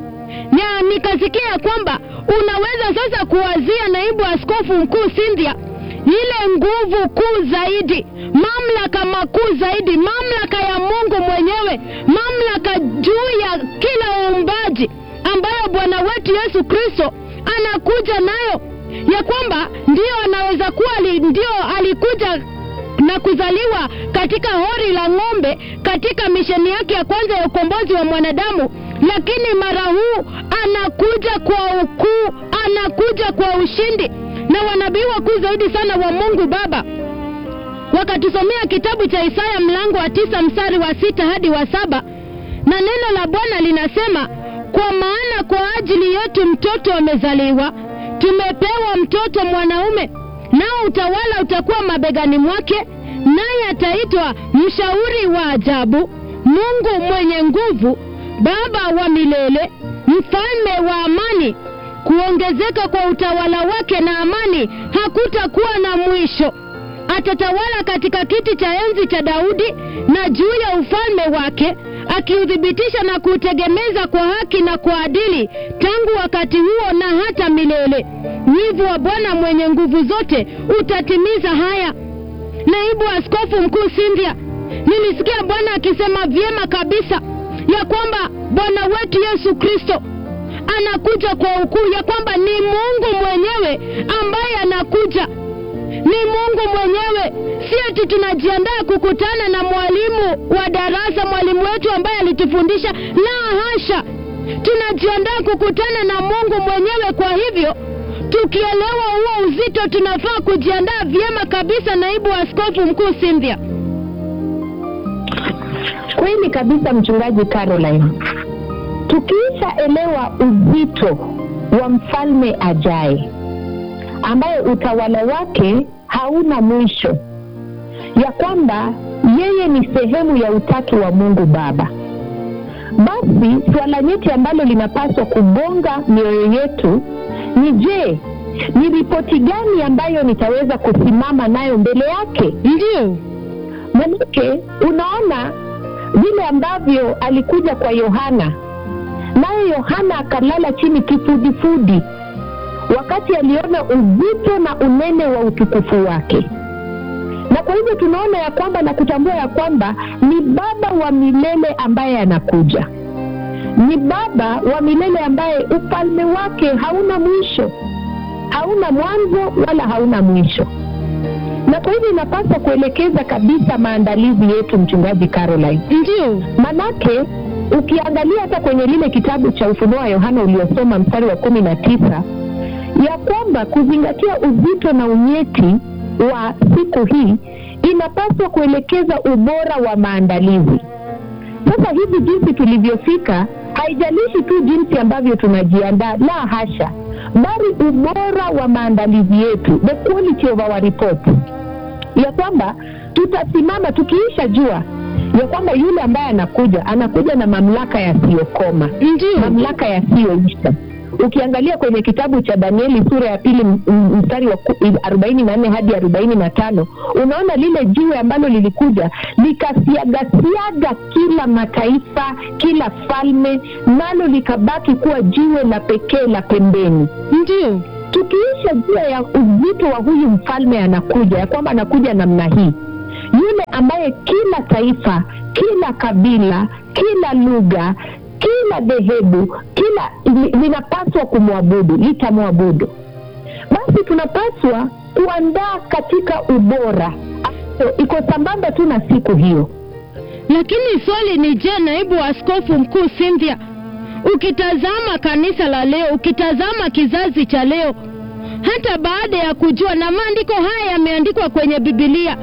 na nikasikia ya kwamba unaweza sasa kuwazia naibu askofu mkuu Cynthia ile nguvu kuu zaidi, mamlaka makuu zaidi, mamlaka ya Mungu mwenyewe, mamlaka juu ya kila uumbaji ambayo Bwana wetu Yesu Kristo anakuja nayo, ya kwamba ndio anaweza kuwa ali, ndio alikuja na kuzaliwa katika hori la ng'ombe katika misheni yake ya kwanza ya ukombozi wa mwanadamu, lakini mara huu anakuja kwa ukuu, anakuja kwa ushindi. Na wanabii wakuu zaidi sana wa Mungu Baba wakatusomea kitabu cha Isaya mlango wa tisa mstari wa sita hadi wa saba na neno la Bwana linasema, kwa maana kwa ajili yetu mtoto amezaliwa, tumepewa mtoto mwanaume nao utawala utakuwa mabegani mwake, naye ataitwa mshauri wa ajabu, Mungu mwenye nguvu, Baba wa milele, mfalme wa amani. Kuongezeka kwa utawala wake na amani hakutakuwa na mwisho. Atatawala katika kiti cha enzi cha Daudi na juu ya ufalme wake, akiuthibitisha na kuutegemeza kwa haki na kwa adili tangu wakati huo na hata milele. Wivu wa Bwana mwenye nguvu zote utatimiza haya. Naibu askofu mkuu Cynthia, nilisikia Bwana akisema vyema kabisa ya kwamba Bwana wetu Yesu Kristo anakuja kwa ukuu, ya kwamba ni Mungu mwenyewe ambaye anakuja ni Mungu mwenyewe, si eti tunajiandaa kukutana na mwalimu wa darasa, mwalimu wetu ambaye alitufundisha. La hasha, tunajiandaa kukutana na Mungu mwenyewe. Kwa hivyo tukielewa huo uzito, tunafaa kujiandaa vyema kabisa. Naibu askofu mkuu Cynthia. Kweli kabisa, mchungaji Caroline, tukiishaelewa uzito wa mfalme ajaye ambaye utawala wake hauna mwisho, ya kwamba yeye ni sehemu ya utatu wa Mungu Baba, basi swala nyeti ambalo linapaswa kugonga mioyo yetu ni je, ni ripoti gani ambayo nitaweza kusimama nayo mbele yake? Ndio, Manake unaona vile ambavyo alikuja kwa Yohana, naye Yohana akalala chini kifudifudi wakati aliona uzito na unene wa utukufu wake, na kwa hivyo tunaona ya kwamba na kutambua ya kwamba ni Baba wa milele ambaye anakuja, ni Baba wa milele ambaye ufalme wake hauna mwisho, hauna mwanzo wala hauna mwisho na kwa hivyo inapaswa kuelekeza kabisa maandalizi yetu, mchungaji Caroline. ndio, Manake ukiangalia hata kwenye lile kitabu cha Ufunuo wa Yohana uliosoma mstari wa kumi na tisa ya kwamba kuzingatia uzito na unyeti wa siku hii inapaswa kuelekeza ubora wa maandalizi. Sasa hivi jinsi tulivyofika, haijalishi tu jinsi ambavyo tunajiandaa, la hasha, bali ubora wa maandalizi yetu, the quality of our report, ya kwamba tutasimama tukiisha jua ya kwamba yule ambaye anakuja anakuja na mamlaka yasiyokoma ndio mamlaka yasiyoisha ukiangalia kwenye kitabu cha danieli sura ya pili m- m- mstari wa ku- arobaini na nne hadi arobaini na tano unaona lile jiwe ambalo lilikuja likasiagasiaga kila mataifa kila falme nalo likabaki kuwa jiwe la pekee la pembeni ndio tukiisha jua ya uzito wa huyu mfalme anakuja ya kwamba anakuja namna hii yule ambaye kila taifa kila kabila kila lugha kila dhehebu kila li- linapaswa kumwabudu litamwabudu basi tunapaswa kuandaa katika ubora ambayo iko sambamba tu na siku hiyo lakini swali ni je naibu wa askofu mkuu cynthia ukitazama kanisa la leo ukitazama kizazi cha leo hata baada ya kujua na maandiko haya yameandikwa kwenye bibilia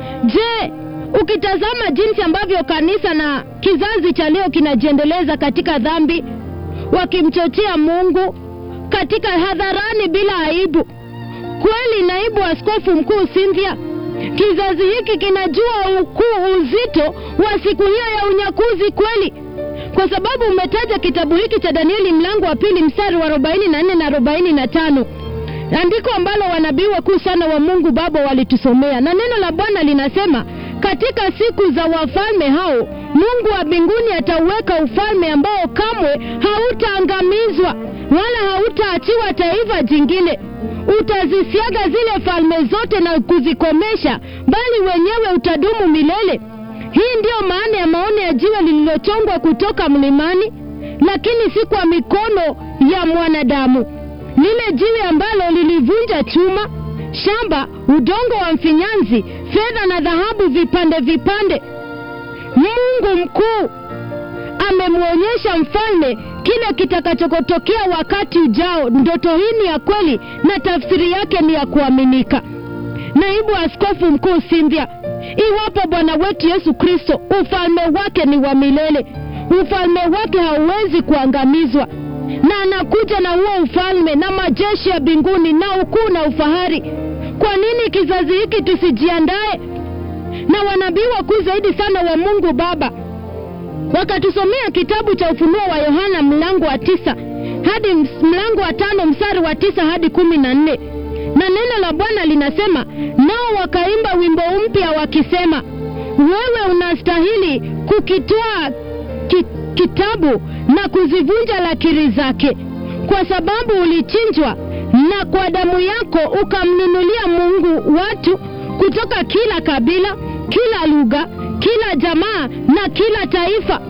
je ukitazama jinsi ambavyo kanisa na kizazi cha leo kinajiendeleza katika dhambi wakimchochea mungu katika hadharani bila aibu kweli naibu askofu mkuu cynthia kizazi hiki kinajua ukuu uzito wa siku hiyo ya unyakuzi kweli kwa sababu umetaja kitabu hiki cha danieli mlango wa pili mstari wa 44 na 45 andiko ambalo wanabii wakuu sana wa mungu baba walitusomea na neno la bwana linasema katika siku za wafalme hao mungu wa mbinguni atauweka ufalme ambao kamwe hautaangamizwa wala hautaachiwa taifa jingine utazisiaga zile falme zote na kuzikomesha bali wenyewe utadumu milele hii ndiyo maana ya maono ya jiwe lililochongwa kutoka mlimani lakini si kwa mikono ya mwanadamu lile jiwe ambalo lilivunja chuma shamba udongo wa mfinyanzi fedha na dhahabu vipande vipande mungu mkuu amemwonyesha mfalme kile kitakachotokea wakati ujao ndoto hii ni ya kweli na tafsiri yake ni ya kuaminika naibu askofu mkuu cynthia iwapo bwana wetu yesu kristo ufalme wake ni wa milele ufalme wake hauwezi kuangamizwa na anakuja na huo ufalme na majeshi ya mbinguni na ukuu na ufahari kwa nini kizazi hiki tusijiandae na wanabii wakuu zaidi sana wa mungu baba wakatusomea kitabu cha ufunuo wa yohana mlango wa tisa hadi ms- mlango wa tano mstari wa tisa hadi kumi na nne na neno la bwana linasema nao wakaimba wimbo mpya wakisema wewe unastahili kukitwaa ki, kitabu na kuzivunja lakiri zake kwa sababu ulichinjwa na kwa damu yako ukamnunulia mungu watu kutoka kila kabila kila lugha kila jamaa na kila taifa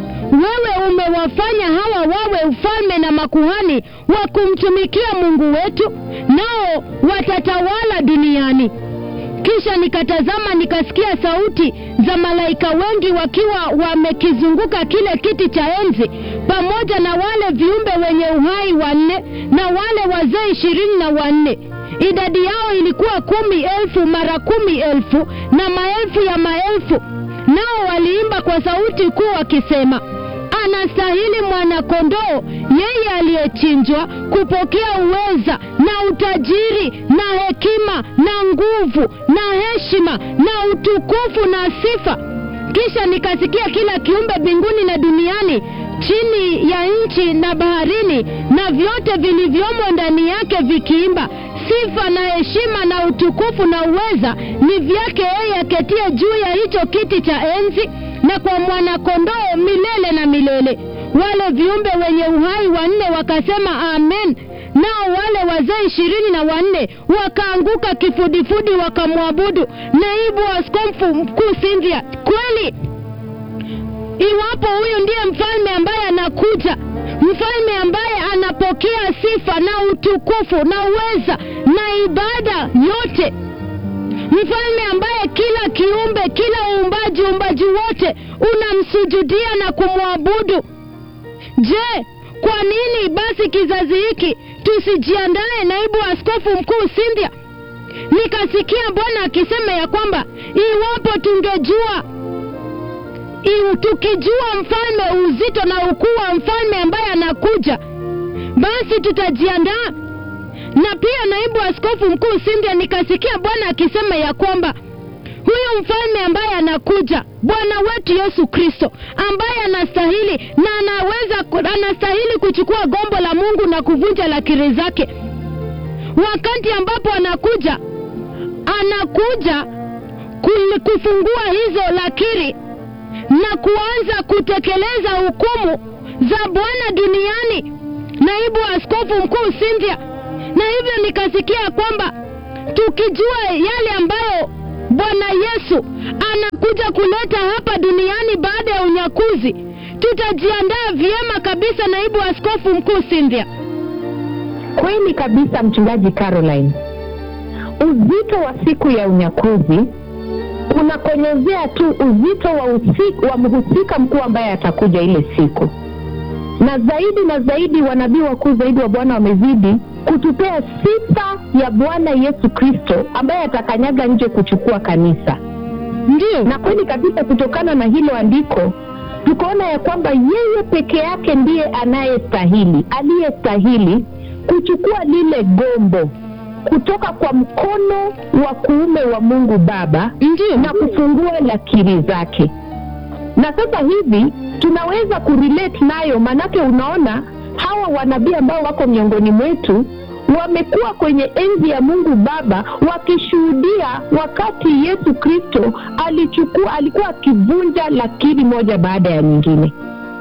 wewe umewafanya hawa wawe ufalme na makuhani wa kumtumikia mungu wetu nao watatawala duniani kisha nikatazama nikasikia sauti za malaika wengi wakiwa wamekizunguka kile kiti cha enzi pamoja na wale viumbe wenye uhai wanne na wale wazee ishirini na wanne idadi yao ilikuwa kumi elfu mara kumi elfu na maelfu ya maelfu nao waliimba kwa sauti kuu wakisema anastahili mwanakondoo yeye aliyechinjwa kupokea uweza na utajiri na hekima na nguvu na heshima na utukufu na sifa kisha nikasikia kila kiumbe mbinguni na duniani chini ya nchi na baharini na vyote vilivyomo ndani yake vikiimba sifa na heshima na utukufu na uweza ni vyake yeye aketie juu ya hicho kiti cha enzi na kwa mwanakondoo milele na milele wale viumbe wenye uhai wanne wakasema amen nao wale wazee ishirini na wanne wakaanguka kifudifudi wakamwabudu naibu askofu mkuu Cynthia kweli iwapo huyu ndiye mfalme ambaye anakuja mfalme ambaye anapokea sifa na utukufu na uweza na ibada yote mfalme ambaye kila kiumbe kila uumbaji uumbaji wote unamsujudia na kumwabudu je kwa nini basi kizazi hiki tusijiandae naibu askofu mkuu Cynthia nikasikia bwana akisema ya kwamba iwapo tungejua iu- tukijua mfalme uzito na ukuu wa mfalme ambaye anakuja basi tutajiandaa na pia naibu askofu mkuu Cynthia nikasikia bwana akisema ya kwamba huyu mfalme ambaye anakuja bwana wetu yesu kristo ambaye anastahili na anaweza ku- anastahili kuchukua gombo la mungu na kuvunja lakiri zake wakati ambapo anakuja anakuja ku- kufungua hizo lakiri na kuanza kutekeleza hukumu za bwana duniani naibu askofu mkuu Cynthia, na hivyo nikasikia kwamba tukijua yale ambayo Bwana Yesu anakuja kuleta hapa duniani baada ya unyakuzi, tutajiandaa vyema kabisa, naibu askofu mkuu Cynthia. Kweli kabisa, mchungaji Caroline, uzito wa siku ya unyakuzi unakonyezea tu uzito wa, usi, wa mhusika mkuu ambaye atakuja ile siku, na zaidi na zaidi wanabii wakuu zaidi wa Bwana wamezidi kutupea sifa ya Bwana Yesu Kristo ambaye atakanyaga nje kuchukua kanisa. Ndio, Na kweli kabisa, kutokana na hilo andiko tukaona ya kwamba yeye peke yake ndiye anayestahili, aliyestahili kuchukua lile gombo kutoka kwa mkono wa kuume wa Mungu Baba ndio, na kufungua lakiri zake. Na sasa hivi tunaweza kurelate nayo, maanake unaona hawa wanabii ambao wako miongoni mwetu wamekuwa kwenye enzi ya Mungu Baba wakishuhudia wakati Yesu Kristo alichukua alikuwa akivunja lakiri moja baada ya nyingine.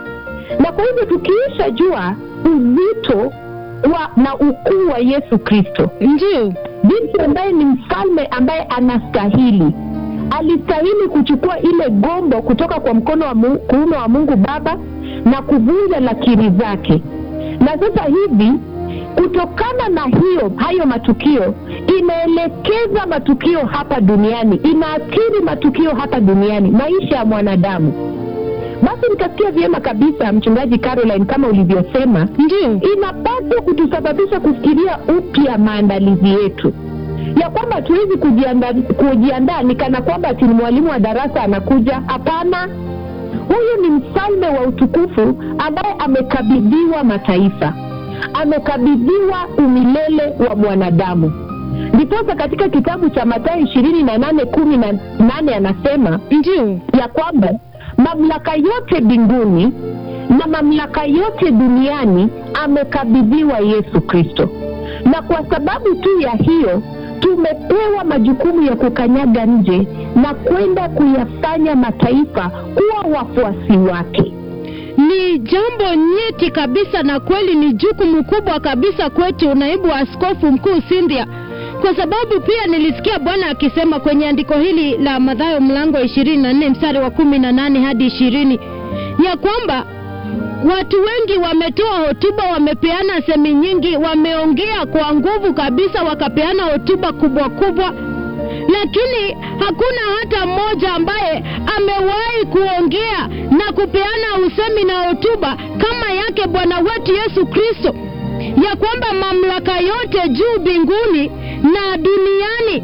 Na kwa hivyo tukiisha jua uzito wa na ukuu wa Yesu Kristo, ndio, jinsi ambaye ni mfalme ambaye anastahili alistahili kuchukua ile gombo kutoka kwa mkono wa mu- kuume wa Mungu Baba na kuvunja lakiri zake. Na sasa hivi kutokana na hiyo hayo matukio inaelekeza matukio hapa duniani, inaathiri matukio hapa duniani, maisha ya mwanadamu. Basi nikasikia vyema kabisa, mchungaji Caroline, kama ulivyosema, ndio, inapaswa kutusababisha kufikiria upya maandalizi yetu ya kwamba hatuwezi kujiandaa kujiandaa ni kana kwamba ati ni mwalimu wa darasa anakuja. Hapana, huyu ni mfalme wa utukufu ambaye amekabidhiwa mataifa, amekabidhiwa umilele wa mwanadamu. Ndiposa katika kitabu cha Mathayo ishirini na nane kumi na nane anasema ndio, ya kwamba mamlaka yote mbinguni na mamlaka yote duniani amekabidhiwa Yesu Kristo, na kwa sababu tu ya hiyo tumepewa majukumu ya kukanyaga nje na kwenda kuyafanya mataifa kuwa wafuasi wake. ni jambo nyeti kabisa, na kweli ni jukumu kubwa kabisa kwetu, naibu askofu mkuu Cynthia, kwa sababu pia nilisikia Bwana akisema kwenye andiko hili la Mathayo mlango ishirini na nne mstari wa kumi na nane hadi ishirini ya kwamba watu wengi wametoa hotuba, wamepeana semi nyingi, wameongea kwa nguvu kabisa, wakapeana hotuba kubwa kubwa, lakini hakuna hata mmoja ambaye amewahi kuongea na kupeana usemi na hotuba kama yake Bwana wetu Yesu Kristo, ya kwamba mamlaka yote juu mbinguni na duniani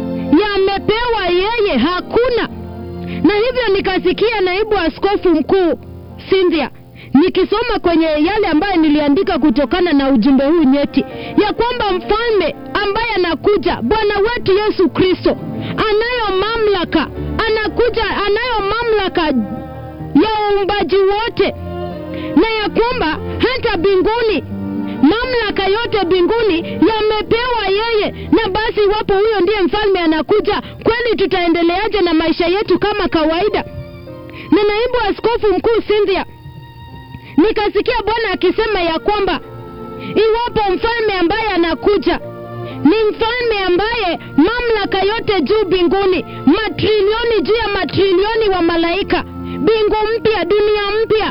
yamepewa yeye, hakuna na hivyo nikasikia naibu askofu mkuu Cynthia nikisoma kwenye yale ambayo niliandika kutokana na ujumbe huu nyeti, ya kwamba mfalme ambaye anakuja Bwana wetu Yesu Kristo anayo mamlaka, anakuja, anayo mamlaka ya uumbaji wote, na ya kwamba hata mbinguni mamlaka yote mbinguni yamepewa yeye. Na basi iwapo huyo ndiye mfalme anakuja, kweli tutaendeleaje na maisha yetu kama kawaida? Na naibu askofu mkuu Cynthia, nikasikia Bwana akisema ya kwamba iwapo mfalme ambaye anakuja ni mfalme ambaye mamlaka yote juu mbinguni, matrilioni juu ya matrilioni wa malaika, mbingu mpya, dunia mpya,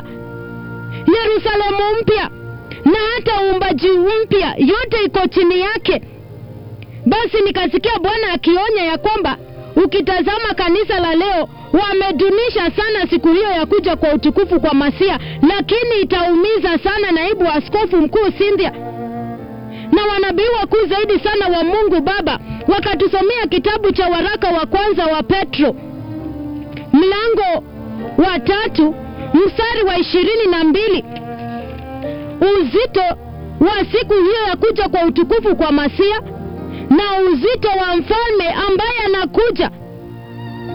Yerusalemu mpya na hata uumbaji mpya, yote iko chini yake. Basi nikasikia Bwana akionya ya kwamba ukitazama kanisa la leo wamedunisha sana siku hiyo ya kuja kwa utukufu kwa Masia, lakini itaumiza sana naibu askofu mkuu Cynthia na wanabii wakuu zaidi sana wa Mungu Baba wakatusomea kitabu cha waraka wa kwanza wa Petro mlango wa tatu mstari wa ishirini na mbili uzito wa siku hiyo ya kuja kwa utukufu kwa Masia na uzito wa mfalme ambaye anakuja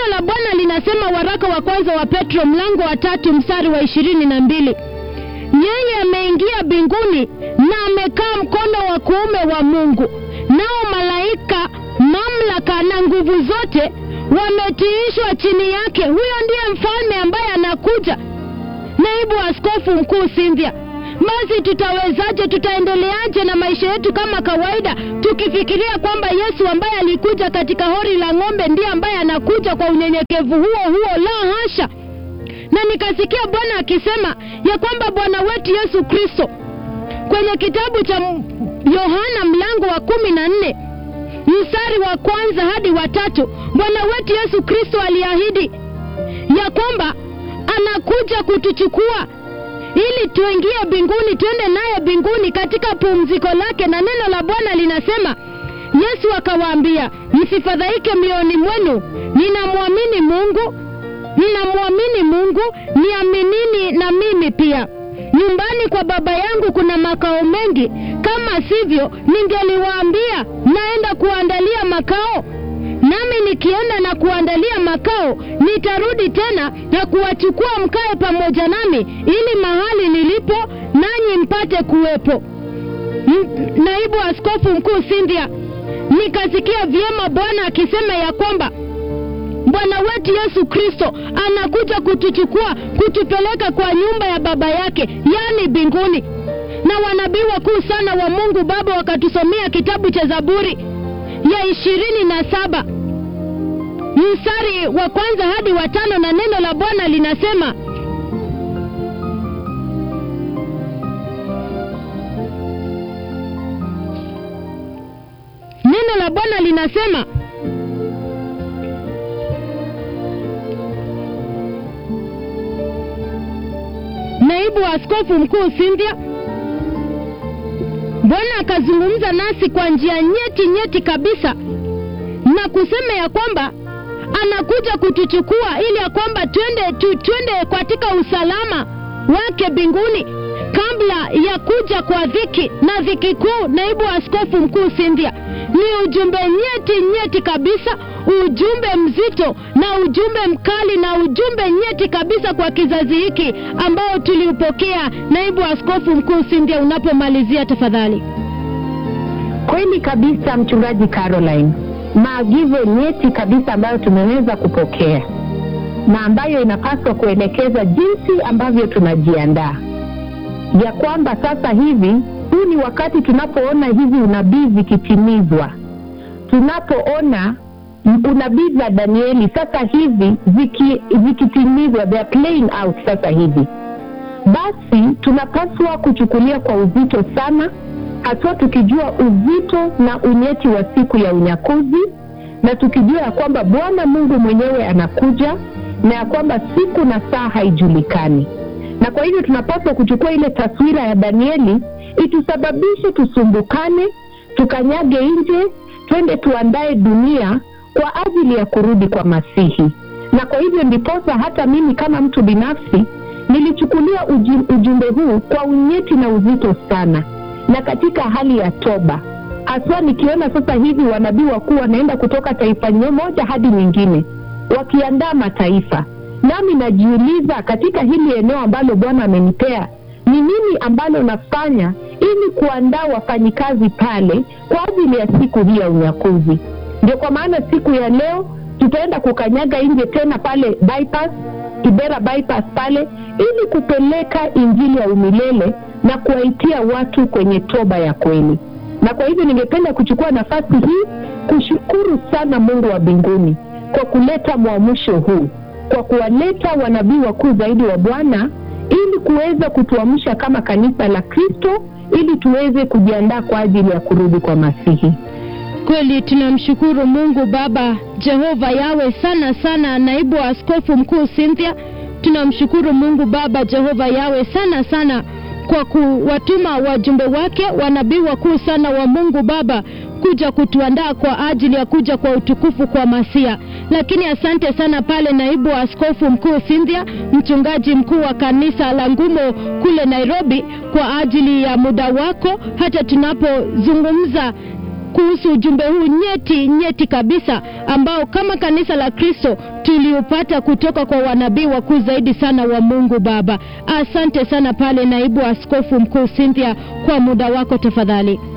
neno la bwana linasema waraka wa kwanza wa petro mlango wa tatu mstari wa ishirini na mbili yeye ameingia mbinguni na amekaa mkono wa kuume wa mungu nao malaika mamlaka na nguvu zote wametiishwa chini yake huyo ndiye mfalme ambaye anakuja naibu askofu mkuu Cynthia, basi tutawezaje, tutaendeleaje na maisha yetu kama kawaida, tukifikiria kwamba Yesu ambaye alikuja katika hori la ng'ombe ndiye ambaye anakuja kwa unyenyekevu huo huo? La hasha! Na nikasikia Bwana akisema ya kwamba Bwana wetu Yesu Kristo kwenye kitabu cha Yohana mlango wa kumi na nne mstari wa kwanza hadi wa tatu Bwana wetu Yesu Kristo aliahidi ya kwamba anakuja kutuchukua ili tuingie mbinguni, twende naye mbinguni katika pumziko lake. Na neno la Bwana linasema, Yesu akawaambia, msifadhaike mioyoni mwenu, ninamwamini Mungu, ninamwamini Mungu, niaminini na mimi pia. Nyumbani kwa Baba yangu kuna makao mengi, kama sivyo ningeliwaambia, naenda kuandalia makao nami nikienda na kuandalia makao nitarudi tena na kuwachukua mkae pamoja nami ili mahali nilipo nanyi mpate kuwepo M- naibu askofu mkuu Cynthia nikasikia vyema bwana akisema ya kwamba bwana wetu yesu kristo anakuja kutuchukua kutupeleka kwa nyumba ya baba yake yani mbinguni na wanabii wakuu sana wa mungu baba wakatusomea kitabu cha zaburi ya ishirini na saba mstari wa kwanza hadi wa tano na neno la bwana linasema neno la bwana linasema naibu wa askofu mkuu Cynthia Bwana akazungumza nasi kwa njia nyeti nyeti kabisa na kusema ya kwamba anakuja kutuchukua ili ya kwamba twende tu, twende katika usalama wake mbinguni kabla ya kuja kwa dhiki na dhiki kuu. Naibu askofu mkuu Cynthia, ni ujumbe nyeti nyeti kabisa, ujumbe mzito na ujumbe mkali na ujumbe nyeti kabisa kwa kizazi hiki ambao tuliupokea. Naibu askofu mkuu Cynthia, unapomalizia tafadhali. Kweli kabisa, mchungaji Caroline, maagizo nyeti kabisa ambayo tumeweza kupokea na ambayo inapaswa kuelekeza jinsi ambavyo tunajiandaa ya kwamba sasa hivi huu ni wakati tunapoona hizi unabii zikitimizwa, tunapoona unabii za Danieli sasa hivi ziki, zikitimizwa, they are playing out sasa hivi, basi tunapaswa kuchukulia kwa uzito sana, haswa tukijua uzito na unyeti wa siku ya unyakuzi, na tukijua ya kwamba Bwana Mungu mwenyewe anakuja na ya kwamba siku na saa haijulikani na kwa hivyo tunapaswa kuchukua ile taswira ya Danieli itusababishe tusumbukane, tukanyage nje, twende tuandae dunia kwa ajili ya kurudi kwa Masihi. Na kwa hivyo ndiposa hata mimi kama mtu binafsi nilichukulia uji- ujumbe huu kwa unyeti na uzito sana, na katika hali ya toba, haswa nikiona sasa hivi wanabii wakuu wanaenda kutoka taifa moja hadi nyingine, wakiandaa mataifa nami najiuliza katika hili eneo ambalo Bwana amenipea ni nini ambalo nafanya ili kuandaa wafanyikazi pale kwa ajili ya siku hii ya unyakuzi. Ndio kwa maana siku ya leo tutaenda kukanyaga nje tena pale bypass, Kibera bypass pale, ili kupeleka injili ya umilele na kuwaitia watu kwenye toba ya kweli. Na kwa hivyo ningependa kuchukua nafasi hii kushukuru sana Mungu wa mbinguni kwa kuleta mwamsho huu kwa kuwaleta wanabii wakuu zaidi wa Bwana ili kuweza kutuamsha kama kanisa la Kristo ili tuweze kujiandaa kwa ajili ya kurudi kwa Masihi. Kweli tunamshukuru Mungu Baba Jehova Yawe sana sana, naibu wa askofu mkuu Cynthia. Tunamshukuru Mungu Baba Jehova Yawe sana sana kwa kuwatuma wajumbe wake wanabii wakuu sana wa Mungu Baba kuja kutuandaa kwa ajili ya kuja kwa utukufu kwa Masia. Lakini asante sana pale naibu wa askofu mkuu Cynthia, mchungaji mkuu wa kanisa la Ngumo kule Nairobi, kwa ajili ya muda wako hata tunapozungumza kuhusu ujumbe huu nyeti nyeti kabisa ambao kama kanisa la Kristo tuliupata kutoka kwa wanabii wakuu zaidi sana wa Mungu Baba. Asante sana pale naibu askofu mkuu Cynthia kwa muda wako tafadhali.